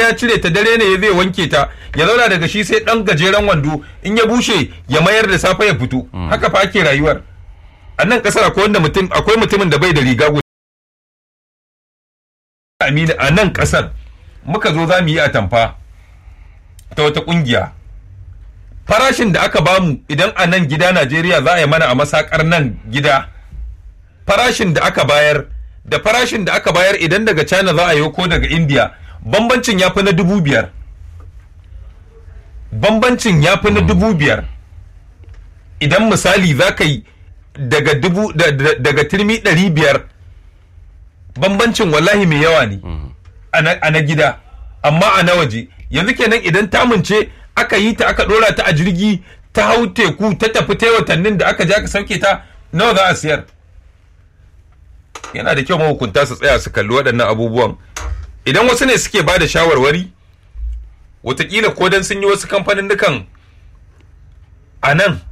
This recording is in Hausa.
ya cire ta dare ne zai wanke ta ya zauna daga shi sai dan gajeren wando in ya bushe ya mayar da safe ya fito haka fa ake rayuwar a nan kasar akwai wanda mutum akwai mutumin da bai da riga guda Aminu a nan kasar muka zo za mu yi atamfa ta wata kungiya farashin da aka bamu idan a nan gida Najeriya za a yi mana a masakar nan gida farashin da aka bayar da farashin da aka bayar idan daga China za a yi ko daga India bambancin ya fi na dubu biyar bambancin ya fi na dubu biyar idan misali za ka yi daga dubu da- da- daga turmi ɗari biyar bambancin wallahi mai yawa ne a na- a na gida amma a na waje yanzu kenan idan tamunce aka yi ta aka ɗora ta a jirgi ta hau teku ta tafi ta watannin da aka je aka sauke ta nawa za a siyar yana da kyau mahukunta su tsaya su kalli waɗannan abubuwan idan wasu ne suke ba da shawarwari watakila ko dan sun yi wasu kamfanin a nan